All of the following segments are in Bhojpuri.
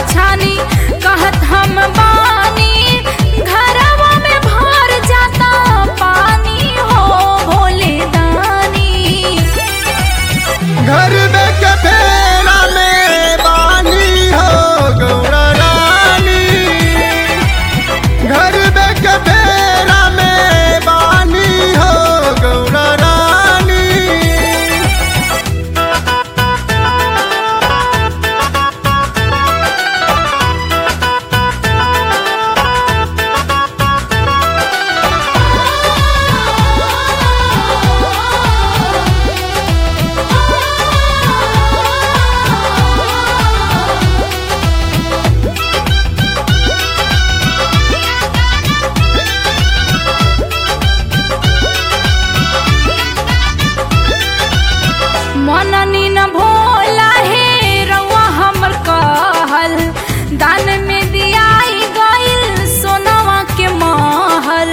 छानी कहत हम बानी घरवा में भर जाता पानी हो भोले दानी घर में के फेरा में बानी हो गौरा रानी घर में के फेरा में बानी हो गौरा रानी मननी न भोला हे रउआ हमर कहल दान में दियाई गइल सोनवा के महल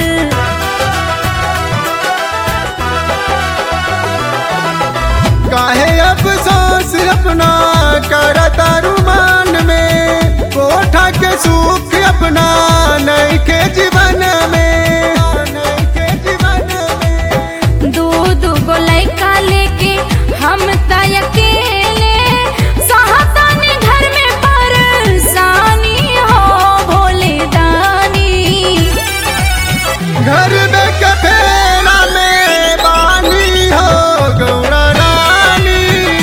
काहे अफसोस अपना करता रुमान में कोठा के सुख अपना नहीं के जीवन में नहीं के जीवन में दू दू गो लइका लेके हम त अकेले सहतानी घर में परेशानी हो भोले दानी घर में कफेरा में बानी हो गौरा रानी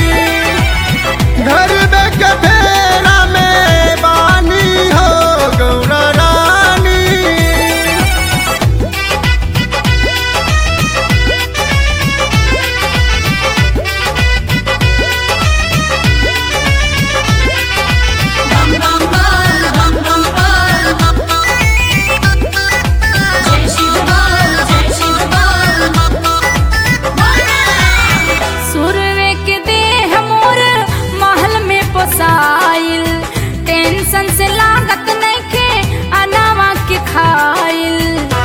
घर में कफेरा में बानी हो गौरा रानी सुरवे के देह मोर महल में पोसाइल टेंशन से लागत नइखे अनावा के खाइल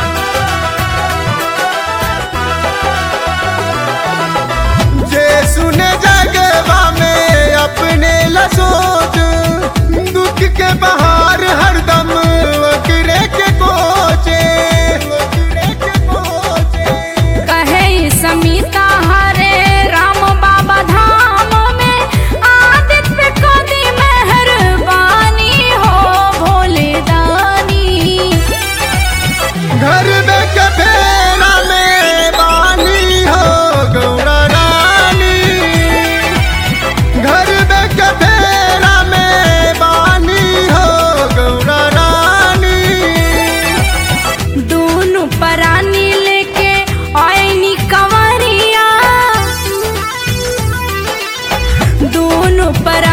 जे सुने जगवा में अपने ला सोच दुख के बहार हरदम वकरे के कोचे वकरे के कोचे कहे ई समीता हरे राम बाबा धाम में आदित्य पे कदी मेहरबानी हो भोले दानी घर में कफेरा में बानी हो गौरा रानी घर में कफेरा में बानी हो गौरा रानी दोनों परानी लेके आईनी कंवरिया दोनों पर